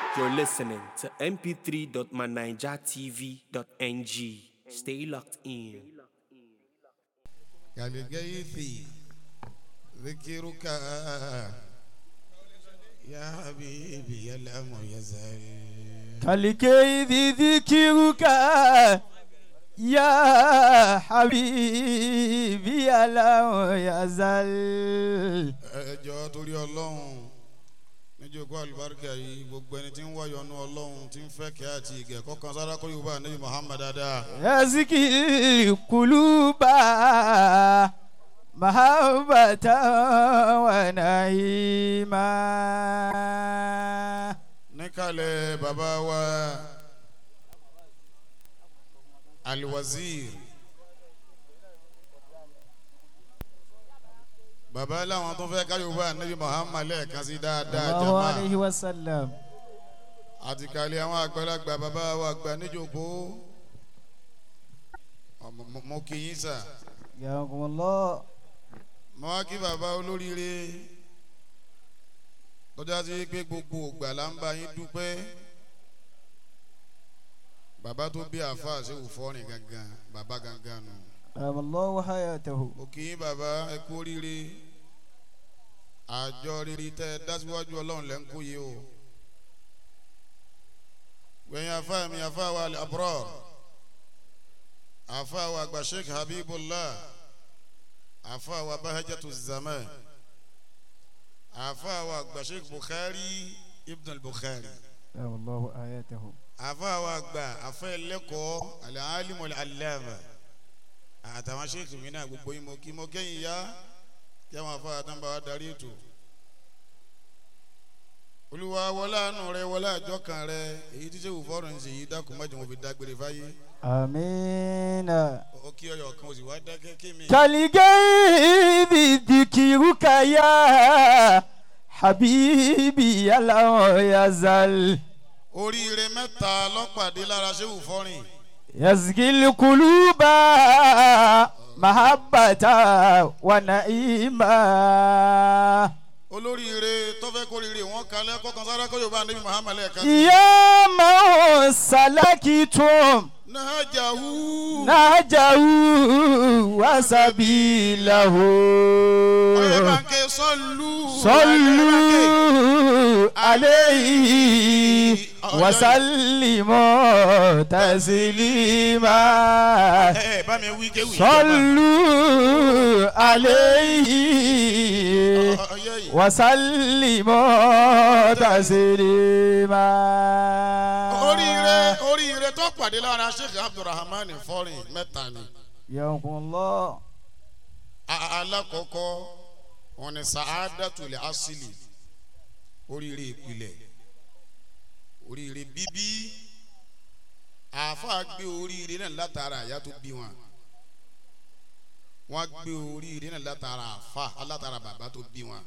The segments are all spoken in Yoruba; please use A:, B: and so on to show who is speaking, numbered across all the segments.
A: You're listening to mp3.manijatv.ng. Stay locked in.
B: كالغيث ذكرك يا حبيبي لم يزل
C: كالكيد ذكرك يا حبيبي لم يزل
B: ẹjọ́ torí ọlọ́run níjókòó àlùbáríkà yìí gbogbo ẹni tí ń wáyọ̀ ọ̀nù ọlọ́run tí ń fẹ́ kí àti ìgẹ̀ kọ́kan sára kó yorùbá níbi muhammad dáadáa.
C: يزكي القلوب محبة ونعيما
B: níkàlẹ̀ bàbá wa alwazir bàbá làwọn tó fẹ́ ká yorùbá níbi muhammad lẹ́ẹ̀kan sí dáadáa
C: الله
B: jama
C: عليه وسلم
B: àti kàlẹ̀ àwọn àgbàlagbà bàbá wa àgbà níjókòó ọmọ- mo- mo kì í sà
C: ياكم الله
B: mo wá kí bàbá olóríire tọ́jà sí pé gbogbo ògbà là ń bá yín dúpẹ́ bàbá tó bí àáfàá ṣe wù fọ́rin gangan bàbá gangan nù
C: أدام الله حياته
B: mo kì í bàbá ẹ kú oríire àjọ rírì tẹ ẹ dá síwájú ọlọ́run lẹ́ ń kó yìí o gbẹ̀yìn àáfàá mi àáfàá wa àbúrò àáfàá wa àgbà sheikh habibullah àáfàá wa bahajatu zaman àáfàá wa àgbà sheikh bukhari ibn al-bukhari
C: أدام الله حياته
B: àáfàá wa àgbà àfẹ́ lẹ́kọ̀ọ́ al-alimu al-allama àtàwọn sheikh mi náà gbogbo yín mo kí mo kẹ́yìn ya kí àwọn àfáà àtàǹbà wa darí ètò olúwa wọlé àánú rẹ wọlé àjọ kan rẹ èyí tí sèwù fọrùn ṣe yìí dákun mọ́jọ mo fi dágbére fáyé
C: آمين
B: ó kí ọyọ kan ó sì wá dákẹ́ kí mi.
C: كالغيب ذكرك يا حبيبي لم يزل
B: oríire mẹ́ta lọ́pàdé lára sèwù fọrùn
C: يزكي القلوب محبة ونعيما
B: olóríire tọ́fẹ́ kóríire wọn kalẹ̀ kọ́kan sára kó yorùbá níbi muhammed ẹ̀ka
C: يا من سلكتم
B: nahajahu
C: نهجه وسبيله
B: ọyẹ bànkẹ́ sọ́lù
C: صلوا عليه وسلموا تسليما
B: ẹ bá mi wí kéwì
C: صلوا عليه
B: ọyẹ yìí.
C: وسلموا تسليما
B: oríire oríire tó pàdé lára sheikh abdulrahman fọrin mẹ́ta ni
C: يوم الله
B: A- alákọ̀ọ́kọ́ wọn ni sa'adatul asili oríire ìpìlẹ̀ oríire bíbí àáfàá gbé oríire náà látara àyà tó bí wọn wọn gbé oríire náà látara àáfàá alátara bàbá tó bí wọn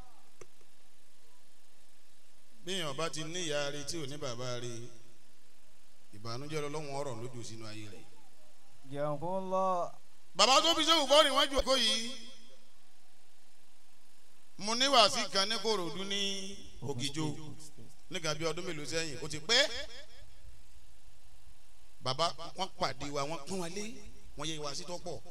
B: bíyàn bá ti ní ìyá rẹ tí ò ní bàbá rẹ ìbànújẹ́ lọ́wọ́ ọ̀rọ̀ lójú sínú ayé rẹ̀
C: يوم الله
B: bàbá tó fi sẹ́wù bọ́ọ̀rì wọ́n jòkó yìí mo ní wàásì kan ní kòròdú ní ògìjò nígbà bí ọdún mélòó sẹ́yìn ó ti pẹ́ bàbá wọ́n pàdé wa wọ́n pín wa lé wọ́n yẹ wàásì tó pọ̀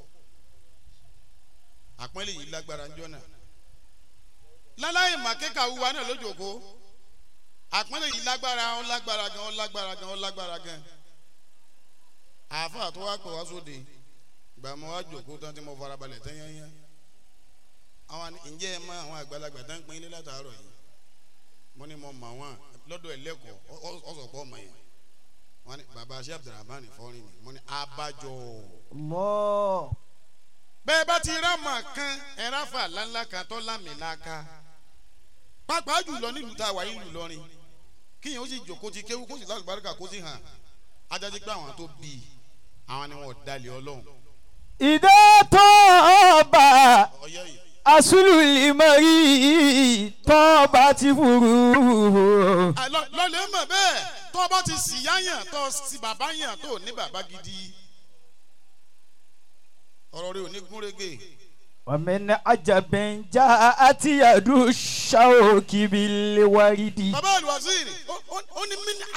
B: àpọ́nlé yìí lágbára ń jọ́nà láláyé màkẹ́kà wúwa náà lójòkó àpọ́nlé yìí lágbára ó lágbára gan ó lágbára gan ó lágbára gan àáfàá tó wá pè wá sóde ìgbà mo wá jòkó tán tí mo fara balẹ̀ tán yányá àwọn ni ǹjẹ́ ẹ mọ àwọn àgbàlagbà tán pín ilé látàárọ̀ yìí mo ní mo mọ̀ wọ́n lọ́dọ̀ ẹlẹ́kọ̀ọ́ ọ̀sọ̀pọ̀ ọmọ yẹn wọ́n ní baba aṣẹ́ abdulrahman fọ́rin ni mo ní abájọ.
C: الله
B: bẹ́ẹ̀ bá ti rá mọ̀ kan ẹ̀rá fà láńlá kan tó lámìláka pàápàá jùlọ nílùú tá a wà nílùú lọ́rin kíyàn ó sì jòkó ti kéwú kó sì lálùbáríkà kó sì hàn ajáde pé àwọn tó bí i àwọn ni wọn ò dalẹ̀ ọlọ́run
C: إذا طاب
B: ọyẹ́ yìí
C: أصل المرء طابت فروه
B: Ah, lọ- lọ́lẹ̀ mọ̀ bẹ́ẹ̀ tó bá ti sì yáyàn tó sì bàbá yàn tó ní bàbá gidi ọ̀rọ̀ rẹ ò ní gúnrégé
C: ومن عجب جاءت يد الشوك بالورد
B: bàbá alwaziri ó- ó ó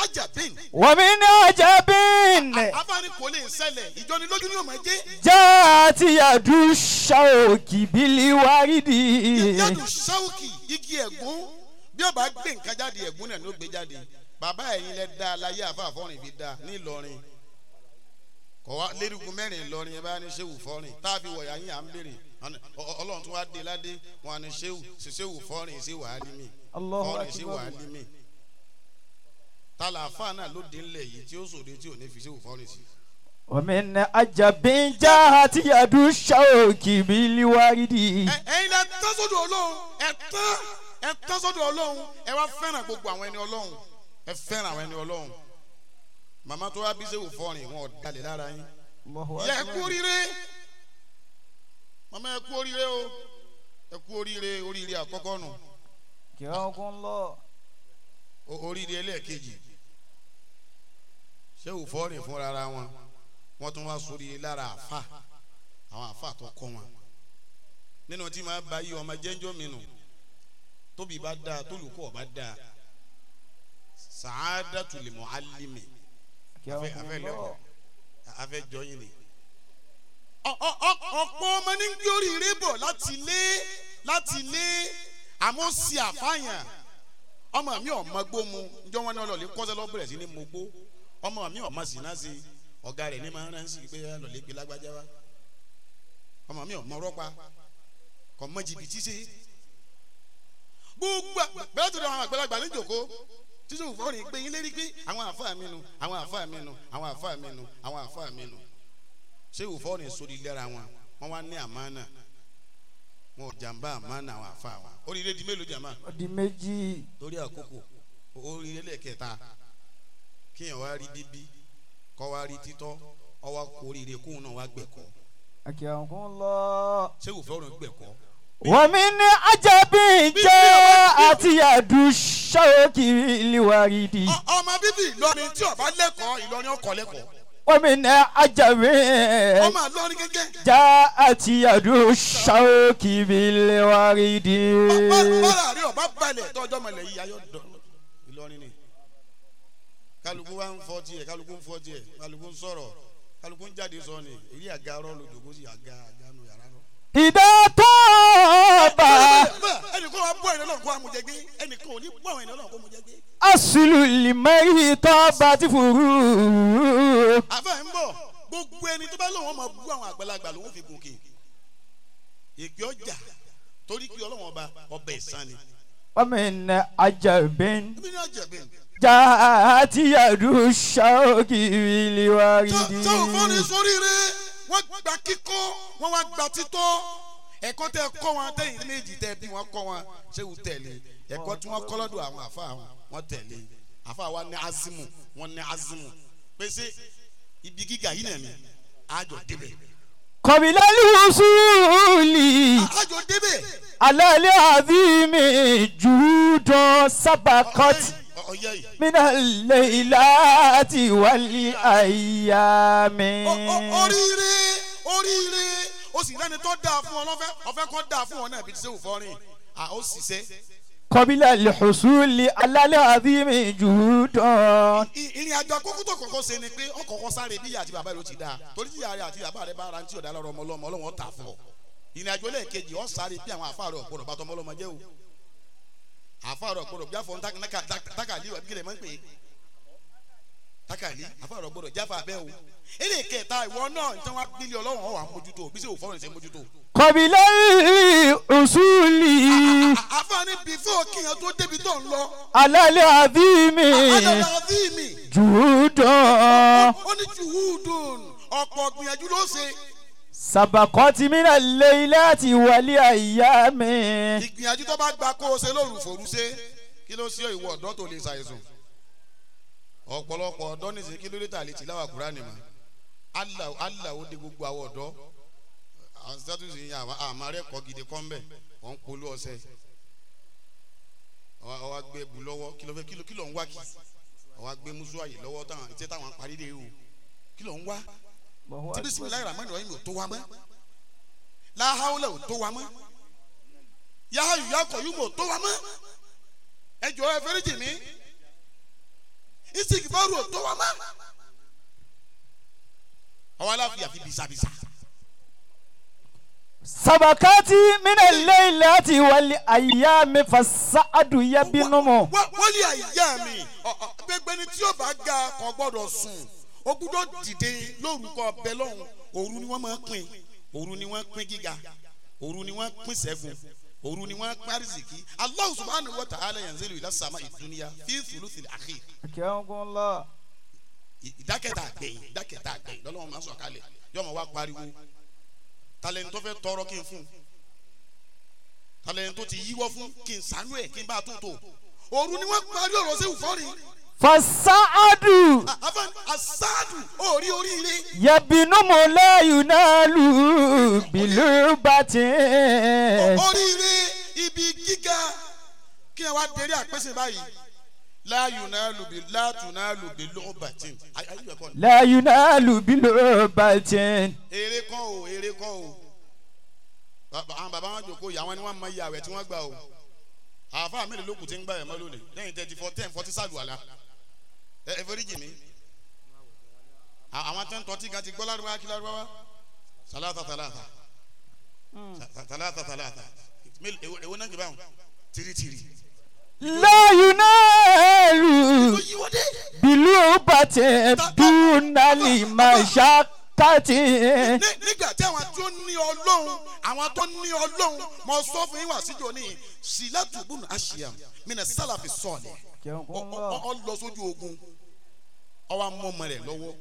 B: ajabin
C: ومن عجب
B: afáàní kò lè ṣẹlẹ̀ ìjọnilójú ni yóò máa jẹ́
C: جاءت يد الشوك بالورد
B: yàtò sáwùkì igi ẹ̀gún bí ọba gbé nǹkan jáde ẹ̀gún náà ló gbé jáde bàbá ẹ̀yin lẹ dá aláyé àfàfọ́rin fi dá ní Ìlọrin kọ̀ wá lérúkú mẹ́rin Ìlọrin ẹ bá ní sẹ́wù fọ́rin tá a fi wọ̀yà yín à ń béèrè Ọ- Ọlọ́run tún wá dé ládé wọn ní sẹ́wù sẹ́wù fọ́rin sẹ́wù álímì
C: الله
B: fọ́rin sẹ́wù
C: أكبر
B: álímì tàlàfà náà ló dé ńlẹ̀ yìí tí ó sòde tí ò ní fi sẹ́wù fọ́rin sí.
C: ومن عجب جاءت يد الشوك بالورد
B: Ẹ- ẹ̀yin lẹ tán sọ́dọ̀ Ọlọ́run ẹ tán ẹ tán sọ́dọ̀ Ọlọ́run ẹ wá fẹ́ràn gbogbo àwọn ẹni Ọlọ́run ẹ fẹ́ràn àwọn ẹni Ọlọ́run màmá tó wá bí sẹ́wù fọ́rin wọn ò dalẹ̀ lára yín
C: الله
B: ìyá ẹ kú
C: أكبر
B: oríire màmá ẹ kú oríire o ẹ kú oríire oríire àkọ́kọ́ nù
C: كرمكم الله
B: o- oríire ẹlẹ́ẹ̀kejì sẹ́wù fọ́rin fúnra ara wọn wọ́n tún wá sórí lára àfà àwọn àfà tó kọ́ wọn nínú tí màá bá yí ọmọ jẹ́njọ́ mi nù tóbi bá dáa tólùkọ́ bá dáa sàádàtul muallimi afẹ́
C: كرمكم
B: afẹ́ lẹ́kọ̀ọ́
C: الله
B: afẹ́ jọyìn ni. Ọ- ọ- ọ- ọ̀pọ̀ ọmọ ní gbé oríire bọ̀ láti lé láti lé àmọ́ sí àfàyàn ọmọ mi ò mọ gbó mu njọ́ wọn náà lọ́ọ̀lẹ́ kọ́sẹ́ lọ́ bẹ̀rẹ̀ sí ní mo gbó ọmọ mi ò mọ sí náà sí ọ̀gá rẹ̀ ní máa ń rán sí pé lọ́ọ̀lẹ́ gbé lágbájá wa ọmọ mi ò mọ rọ́pa kò mọ jìbìtì sí gbogbo à- bẹ́ẹ̀ tó dé àwọn àgbàlagbà ní jòkó títí òfò rìn pé yín lérí pé àwọn àfáà mi nu àwọn àfáà mi nu àwọn àfáà mi nu àwọn àfáà mi nu ṣé òfò rìn sórí lẹ́ra wọn wọ́n wá ní àmánà wọn ò jàǹbá àmánà àwọn àfáà wọn oríire di mélòó jàmá
C: di méjì
B: torí àkókò oríire lẹ́ẹ̀kẹta kíyàn wá rí bíbí kọ́ wá rí títọ́ ọ wá kó oríire kóun náà wá gbẹ̀kọ́
C: كرمكم الله
B: ṣé òfò rìn gbẹ̀kọ́
C: ومن عجب جاءت يد الشوك بالورد
B: Ọ- ọmọ bíbí Ìlọrin tí ó bá lẹ́kọ̀ọ́ Ìlọrin ọkọ̀ lẹ́kọ̀ọ́
C: ومن عجب
B: ọmọ Ìlọrin gẹ́gẹ́
C: جاءت يد الشوك بالورد
B: bára rí ọba balẹ̀ tọ́jọ́ mọ̀lẹ́ yìí ayọ̀ dọ̀ Ìlọrin ni kálukú wa ń fọ́ tiẹ̀ kálukú ń fọ́ tiẹ̀ kálukú ń sọ̀rọ̀ kálukú ń jáde sọ ni èyí àga arọ́ ló dògbò sí àga àga nu yàrá lọ.
C: إذا طاب
B: ẹnì kan wa bọ́ ẹ̀rọ náà kó amújẹgbé ẹnì kan ò ní bọ́ ẹ̀rọ náà kó amújẹgbé.
C: أصل المرء طابت فروه
B: àfẹ́ ń bọ̀ gbogbo ẹni tó bá lóun ọmọ bú àwọn àgbàlagbà lòun fi gòkè èpè ọjà torí kí ọlọ́wọ́n ọba ọbẹ̀ ìsan ni.
C: ومن عجب
B: ẹbí ní ọjà bẹ́ẹ̀
C: جاءت يد الشوك بالورد
B: tó ò fọ́ni sóríire wọ́n gba kíkọ́ wọ́n wá gba títọ́ ẹ̀kọ́ tẹ kọ́ wọn tẹ̀yìn méjì tẹ bí wọ́n kọ́ wọn ṣé wù tẹ̀lé ẹ̀kọ́ tí wọ́n kọ́ lọ́dọ̀ àwọn àfa wọn wọ́n tẹ̀lé àfa wa ní azimu wọ́n ní azimu pèsè ibi gíga yìí nà ní àjọ débẹ̀
C: قبل الوصول
B: àjọ débẹ̀
C: على العظيم جهود سبقت
B: ọ̀yẹ́ yìí
C: من الليلات والأيام
B: O- o- oríire oríire ó sì lẹ́ni tó dáa fún ọ lọ́fẹ́ ọ̀fẹ́ kan dáa fún ọ náà bí ti ṣe wù fọ́rin à ó sì ṣe
C: قبل الحصول على العظيم جهود
B: I- ìrìn àjò àkókò tó kọ́kọ́ ṣe ni pé ọkọ̀ọ̀kọ́ sáré bí ìyá àti bàbá rẹ ó ti dáa torí tí ìyá rẹ àti bàbá rẹ bá ara tí ọ̀dà lọ́rọ̀ ọmọ ọlọ́mọ ọlọ́wọ́n ó tà fún ọ ìrìn àjò lẹ́ẹ̀kejì ọ sáré bí àwọn àfáà rẹ ọ̀gbọ́dọ̀ bá tọmọ ọlọ́mọ jẹ́ o àfáà rẹ ọ̀gbọ́dọ̀ bí àfọ̀ tákàlí ọ̀ bí lè máa ń pè é tákàlí àfáà rẹ ọ̀gbọ́dọ̀ jáfa bẹ́ẹ̀ o eré kẹta ìwọ náà tí wọn bílí ọlọ́run ọ̀wà mójútó bí sèwò fọ́ọ̀rọ̀ ṣe mójútó.
C: قبل الحصول
B: àfáàní bífọ̀ kíyàn tó débi tó ń lọ
C: على العظيم
B: adàlá àdìmí
C: جهود
B: ó ní juhudun ọ̀pọ̀ gbìyànjú ló ṣe
C: سبقت من الليلات والأيام
B: ìgbìyànjú tó bá gba kó o ṣe lóru fòru ṣe kí ló ṣe ìwọ ọ̀dọ́ tó lè ṣàìsùn ọ̀pọ̀lọpọ̀ ọ̀dọ́ nìṣe kí ló dé tà lè ti láwà kúránì mọ́ Allah Allah ó de gbogbo àwọn ọ̀dọ́ àwọn status yìí àwọn àmàrẹ́ kọ́ gidi kọ́ mbẹ́ wọ́n ń polú ọ̀sẹ̀ ọwọ́ gbé bu lọ́wọ́ kí ló fẹ́ kí ló kí ló ń wá kí ọwọ́ gbé musu àyè lọ́wọ́ táwọn ìtẹ́ táwọn parí dé o kí ló ń wá tí bisimilayi rahman rahim ò tó wa mọ́ lahawla ò tó wa mọ́ yahayu yakọ yìí ò tó wa mọ́ ẹ jọ ẹ fẹ́rẹ́ jì mí istikfaru ò tó wa mọ́. ọwọ́ aláfi àfi bisabisa.
C: sabakati mina leilati wali ayami fasadu yabinumu.
B: Wá- wọ́n lé àyà mi Ọ- ọ, gbẹgbẹ ni tí yóò bá ga kò gbọ́dọ̀ sùn ó gbọ́dọ̀ dìde lórúkọ bẹ́ẹ̀ lọ́hùn òru ni wọ́n máa ń pín òru ni wọ́n pín gíga òru ni wọ́n pín ṣẹ́gun òru ni wọ́n pín àrísìkí Allah subhanahu wa ta'ala yanzilu ila sama ìdúnyà fi thuluthil akhir
C: akẹ́wọ́nkunlọ.
B: ìdákẹ́ta àgbẹ̀yìn ìdákẹ́ta àgbẹ̀yìn lọ́lọ́wọ́n máa ń sọ̀ kalẹ̀ yóò máa wá pariwo talẹ́ni tó fẹ́ tọrọ kí n fún talẹ́ni tó ti yíwọ́ fún kí n sànú ẹ̀ kí n bá a tún tò òru ni wọ́n parí ọ̀rọ̀ sí ìfọ́rin
C: fasadu
B: afan asadu orí oríire
C: yabinumu layunalu bilubati.
B: oríire ibi gíga kí ẹ wá dérí àpèsè báyìí láàyò náà lùbí látù náà lùbí lọ́ọ̀bàtìn ayé ẹ̀kọ́ ni
C: layunalu bilubati.
B: eré kan o eré kan o Bàbá- àwọn bàbá wọn jòkó ìyá wọn ni wọn mọ iye àwẹ̀ tí wọ́n gbà o àáfàá mélòó ló kù tí ń gbà ẹ̀ mọ́ lónìí lẹ́yìn thirty four ten forty sàlù àlá ẹ ẹ forí jì mí À- àwọn tó ń tọ́tí kan ti gbọ́ lárúbáwá kí lárúbáwá sàlátà sàlátà Sa- sàlátà sàlátà Mélòó- èwo èwo náà gbé báwọn tìrìtìrì.
C: layunalu
B: ó yí wọ́n dé.
C: bilubati dunali mashakati.
B: Ní- nígbà tí àwọn tó ní ọlọ́run àwọn tó ní ọlọ́run mo sọ fún yín wá síjọ ní sílẹ̀tù bùnú àṣìyà mìíràn sálàfi sọ̀lẹ̀ ọ ọ- ọ lọ sójú ogun ọwọ́ amú ọmọ rẹ̀ lọ́wọ́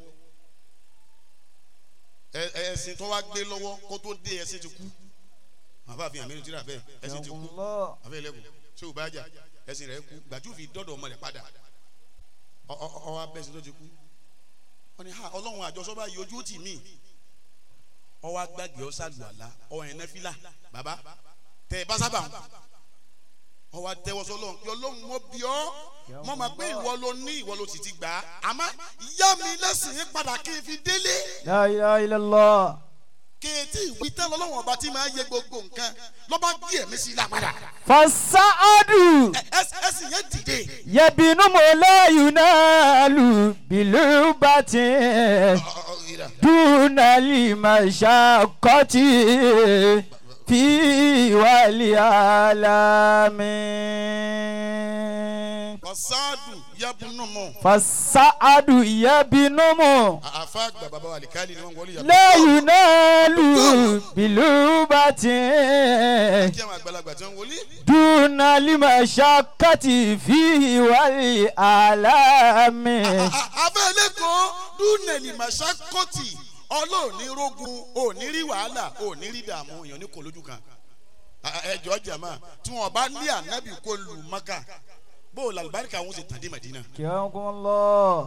B: ẹ- ẹ- ẹ̀sìn tó wá gbé lọ́wọ́ kó tó dé ẹ̀sìn ti kú àbá àfihàn mẹ́rin tí ra bẹ́ẹ̀ ẹ̀sìn ti kú àbẹ́ ẹlẹ́kùn ṣé ò bá jà ẹ̀sìn rẹ̀ kú gbàjú fi dọ́dọ̀ ọmọ rẹ̀ padà ọ- ọ- ọwọ́ abẹ́sìn tó ti kú wọ́n ní ha ọlọ́run àjọṣọ́ báyìí ojú ó tì mí ọwọ́ agbági ọ̀sàlù àlá ọwọ́ yẹn nẹ́fílà bàbá tẹ ẹ bá sábà ń ọwọ́ àtẹwọ́sọ lọ́run pé ọlọ́run mo bí ọ́ mo máa pé ìwọ ló ní ìwọ ló sì ti gbà á àmọ́ ìyá mi lẹ́sìn yín padà kí n fi délé
C: la ilaha illallah.
B: kéétì ìwí tán lọ́lọ́run ọba tí máa yẹ gbogbo nǹkan lọ́ba gbé ẹ̀mí sí i lápadà
C: fasadu
B: Ẹ- ẹ- ẹ̀sìn yẹn dìde
C: yabinumu layunalu bilubati.
B: Ọ- ọ- ọ- ìrà.
C: dunali mashakati fi wali alami.
B: ọ̀sáàdù yabunumu
C: fasadu yabinumu
B: àfa àgbà bàbá wa àlìkálì ni wọ́n wọlé yàtọ̀
C: layunalu bilubati.
B: kí àwọn àgbàlagbà tí wọ́n wọlé
C: dunali mashakati fi wali alami.
B: abẹ́lé kan dúnẹ̀lì màṣákọ́tì ọlọ́ọ̀ni rógun òní rí wàhálà òní rí dààmú èèyàn ní kò lójú kan ẹjọ́ jàmá tí wọ́n bá ní ànábì kó lù mọ́kà bó o làlùbáríkà wọn sì tàn dé mẹ́dínà
C: Kiyakumullah.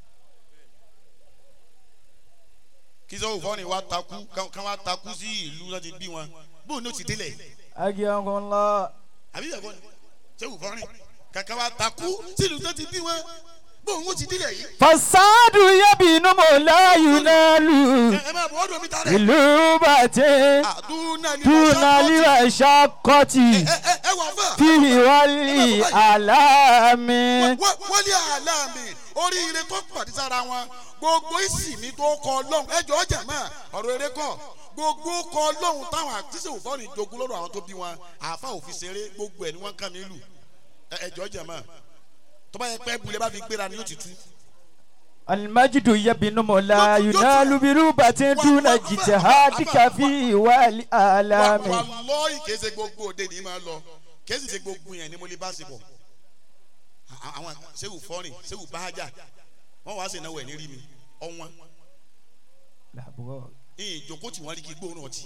B: kí sọ́wọ́ fọ́ọ̀nì wa takú ká wá takú sí ìlú láti bí wọn bó o ní o ti délẹ̀
C: Akiyakumullah.
B: àbí ìyàgò ni sẹ́wọ́ fọ́ọ̀nì kàkà wa takú sí ìlú tó ti bí wọn bó o ní o ti délẹ̀ yìí
C: fasadu yabinumu layunalu
B: ẹ ẹ máa bọ̀ ọ́dọ̀ mi tààrẹ̀
C: bilubati.
B: dúnẹ̀lì
C: dunali
B: màṣákọ́tì
C: mashakati
B: ẹ ẹ ẹ wà fà.
C: fi wali alami.
B: Wọ́n- wọ́n lé àlámì oríire tó pàdé sára wọn gbogbo ìsìnmi tó kọ ọlọ́run ẹjọ́ ọjà náà ọ̀rọ̀ eré kọ̀ gbogbo kọ ọlọ́run táwọn àtúnṣe òfòrò ìjogún lọ́dọ̀ àwọn tó bí wọn àáfà òfin ṣeré gbogbo ẹ̀ ni wọ́n kàn mí lù Ẹ- ẹjọ́ ọjà náà tó bá yẹ pé bulẹ̀ bá fi gbéra ni yóò ti tú.
C: المجد يبنم لا ينال بربة دون جتهادك في والآلام
B: wàlọ́ọ̀yì kìí ṣe gbogbo òde ní máa lọ kìí sì ṣe gbogbo yẹn ni mo lè bá ṣe bọ̀ À- àwọn ṣéwù fọ́rìn ṣéwù báhájà wọ́n wá sí ìnáwó ẹ̀ ní rí mi ọ̀wọ́n ìyìn ìjókòó tí wọ́n rí kí gbóòórùn ọtí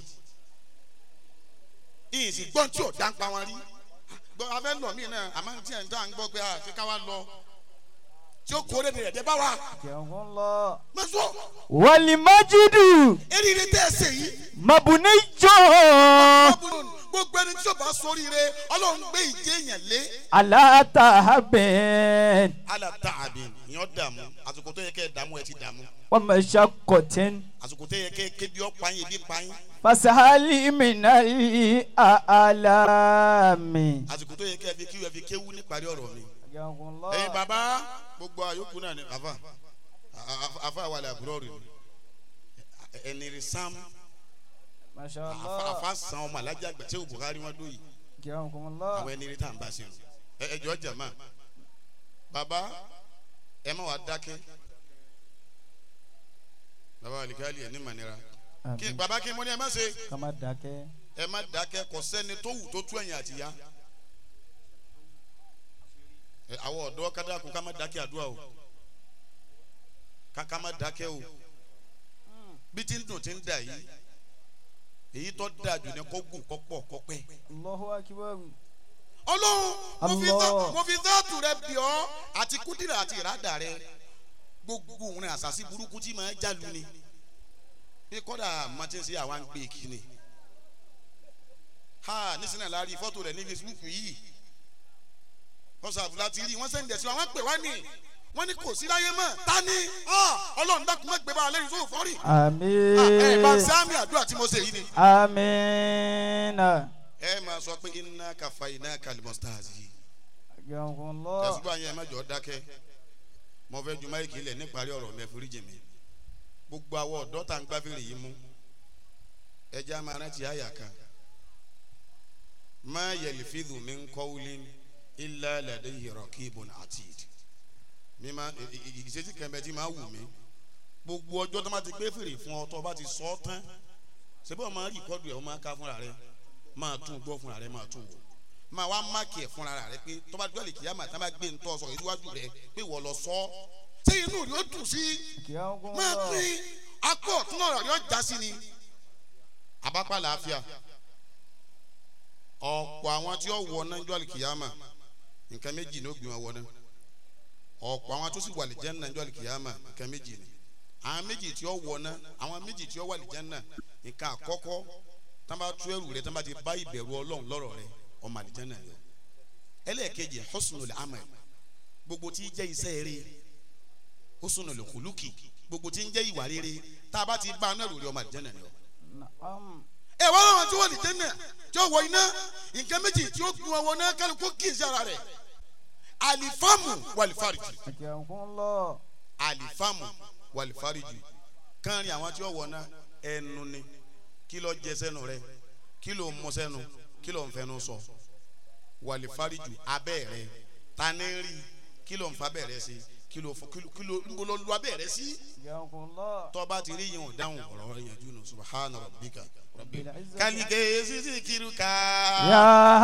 B: ìyìn sì gbọ́n tí ò dá ń pa wọn rí gbọ́ abẹ́ lọ mí náà àmọ́ tí ẹ̀ ń dá ń gbọ́ pé àfi ká wá lọ tí ó kórè rẹ̀ dé bá wa mẹ́sọ̀
C: والمجد
B: eríire tẹ́ ẹ sè yìí
C: مبني
B: gbogbo ẹni tí ó bá sóríire ọlọ́run gbé ìjẹ́ èèyàn lé
C: على تهب
B: alata àbí ìyàn dààmú àsìkò tó yẹ kẹ́ ẹ dààmú ẹ ti dààmú
C: ومشقة
B: àsìkò tó yẹ kẹ́ ẹ kébi ọ́ pààyàn ebi ń pààyàn
C: فسهل من الآلام
B: àsìkò tó yẹ kẹ́ ẹ fi kíwẹ́ fi kéwú níparí ọ̀rọ̀ mi
C: Yakunlọ.
B: ẹ̀yin bàbá gbogbo àyókù náà ni àfa àfa- àfa wà lẹ àbúrò rẹ ẹni rí sam
C: Masha
B: àfa
C: Allah.
B: àfa san ọmọ alájà àgbà tí o Buhari wọn dó yìí
C: Yakunlọ.
B: àwọn ẹni rí tá à ń bá sí ẹ ẹ jọ jàmá bàbá ẹ má wàá dákẹ́ bàbá alikali ẹ ní mànira kí
C: Àmín.
B: bàbá kí mo ní ẹ má ṣe
C: Ká má dákẹ́.
B: ẹ má dákẹ́ kò sẹ́ni tó wù tó tú ẹ̀yìn àtìyá ẹ, àwọn ọ̀dọ́ kádàkùn ká má dákẹ́ àdúrà o ká ká má dákẹ́ o bí tí ń dùn tí ń dà yìí èyí tó dáa jù ní kó gùn kó pọ̀ kó pẹ́.
C: Allahu akbar.
B: ọlọ́run mo fi
C: Allah.
B: dá- mo fi dáàtù rẹ bì ọ́ àti kúdìrà àti ìrádà rẹ gbogbo òun rẹ àṣàṣì burúkú tí màá jálu ni bí kọ́dà mọ́tíǹsì àwa ń gbé kí ni ha nísìnyí la rí fọ́tò rẹ̀ ní Facebook yìí kọ́sàfù láti rí wọ́n sẹ́ńdẹ̀ sí wa wọ́n pè wá ní wọ́n ní kò sí láyé mọ́ ta ni Ah, ọlọ́run dákun má gbé bá a lẹ́yìn tó fọ́rí ẹ bá
C: Àmín.
B: sáàmì àdúrà tí mo ṣe yìí ni
C: Àmín.
B: ẹ máa sọ pé iná kàfà iná kalimọ́sítàzì
C: Yakunlọ.
B: tẹ̀sígbà yẹn mẹ́jọ dákẹ́ mo fẹ́ ju máìkì ilẹ̀ níparí ọ̀rọ̀ mi ẹ̀fọ́rí jèmi gbogbo àwọn ọ̀dọ́ tá à ń gbáfẹ́rẹ́ yìí mú ẹja máa rántí àyà kan má yẹlifídù mi ń kọ́ wuli ilá lẹ́dẹ̀ yẹrọ kí ibùn àti ìdí mi máa ìgbésẹ̀ kẹ́mbẹ́ tí máa wù mí gbogbo ọjọ́ tó máa ti gbé fèrè fún ọ tó o bá ti sọ ọ́ tán ṣebí o máa rí ìkọ́dù ẹ̀ o máa ká fúnra rẹ máa tún gbọ́ fúnra rẹ máa tún wò máa wá máàkì ẹ̀ fúnra rẹ pé tó bá dúró lè kíyà máa tá bá gbé ntọ́ sọ ìdíwájú rẹ pé wọ́n lọ sọ ọ́ ṣé inú rẹ ó dùn sí máa
C: Yakunlọ.
B: pín akọ ọ̀tún ọ̀rọ̀ rẹ ó já sí ni abápá làáfíà ọ̀pọ̀ àwọn tí ó wọ náà jọ́ àlìkìyàmà nǹkan méjì ni ó gbé wọn wọ náà ọ̀pọ̀ àwọn tó sì wà lìjẹ́ náà jọ́ àlìkìyàmà nǹkan méjì ni àwọn méjì tí ó wọ náà àwọn méjì tí ó wà lìjẹ́ náà nǹkan àkọ́kọ́ tá bá tú ẹrù rẹ tá bá ti bá ìbẹ̀rù ọlọ́run lọ́rọ̀ rẹ ọmọ àlìjẹ́ náà yọ ẹlẹ́ẹ̀kejì husnul amal gbogbo tí ń jẹ́ iṣẹ́ rere husnul khuluqi gbogbo tí ń jẹ́ ìwà rere tá a bá ti bá a náà rò rí ọmọ àlìjẹ́ náà yọ
C: Na'am.
B: ẹ wọ́n lọ́wọ́ tí wọ́n lè jẹ́ náà tí ó wọ iná nǹkan méjì tí ó gun ọwọ́ náà kálukú kì í sí ara rẹ̀ alifamu walifariji
C: Yakunlọ.
B: alifamu walifariji káàrin àwọn tí ó wọ náà ẹnu ni kí ló jẹ sẹ́nu rẹ̀ kí ló mú sẹ́nu kí ló ń fẹnu sọ walifariji abẹ́ rẹ̀ tani rí kí ló ń fa abẹ́ rẹ̀ sí kí ló fọ- kí ló- kí ló ń bolo lu abẹ́ rẹ̀ sí
C: Yakunlọ.
B: tọ́ba ti rí yìí ò dáhùn ọ̀rọ̀ yẹn jù nù subahana rabbika rabbil
C: Bil-izzati-
B: kálíkè sísì kírúkà.
C: Ya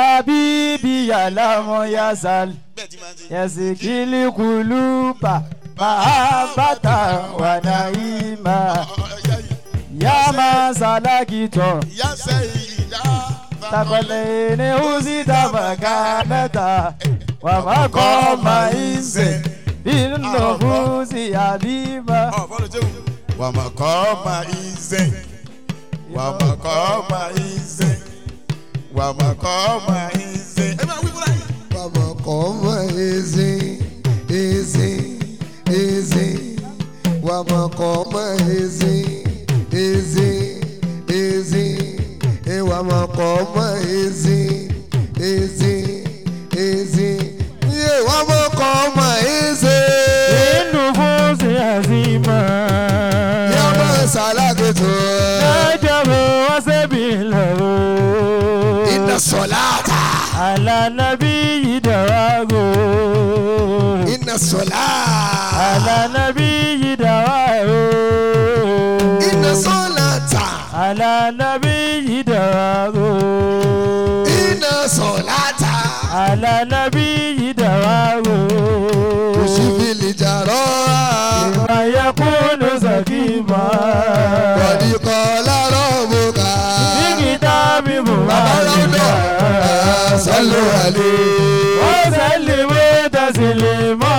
C: habibi ya lamu ya sal.
B: bẹ́ẹ̀ ti máa ń ṣe.
C: Yasikili kuluba. Mahabata wa naima. Ya masalakito.
B: ìyá sẹ́yìn ìyá.
C: Takolene uzita makanata. Wa makoma inse. Binufusi habiba.
B: ọ̀fọ́lù jẹ́wò. wà á máa kọ́ ọmọ ìzẹ́. wà á máa kọ́ ọmọ ìzẹ́. wà á máa kọ́ ọmọ ìzẹ́. ẹ máa wí fúnra yìí.
D: Baba koma easy, easy, easy. Wama koma easy, easy, easy. E wama koma easy, easy, easy. Ye wama koma easy.
C: Binufusi hazima.
D: Yama salaketo.
C: Najabu wasabilahu.
D: Inna solata.
C: على نبي دواغو
D: Inna solata.
C: على نبي دواغو
D: Inna solata.
C: على نبي دواغو
D: Inna solata.
C: على نبي دواغو
D: Ushifili jaroa.
C: ما يكون سكيما
D: Bọ̀dí kọ́lá rọ̀bùkà.
C: في كتاب
D: Babalọ́dọ̀
C: محمد
D: sọ́lù àlè.
C: وسلم تسليما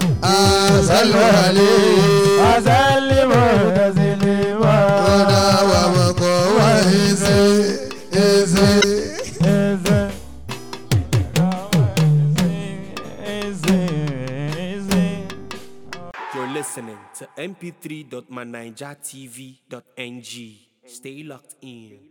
D: Sọ́lù àlè.
C: وسلم تسليما
D: Ọ̀dà wà mọ̀kọ́ wá ẹsẹ̀ ẹsẹ̀.
C: Eze. Eze. Eze.
A: You're listening to mp3.manijatv.ng. Stay locked in.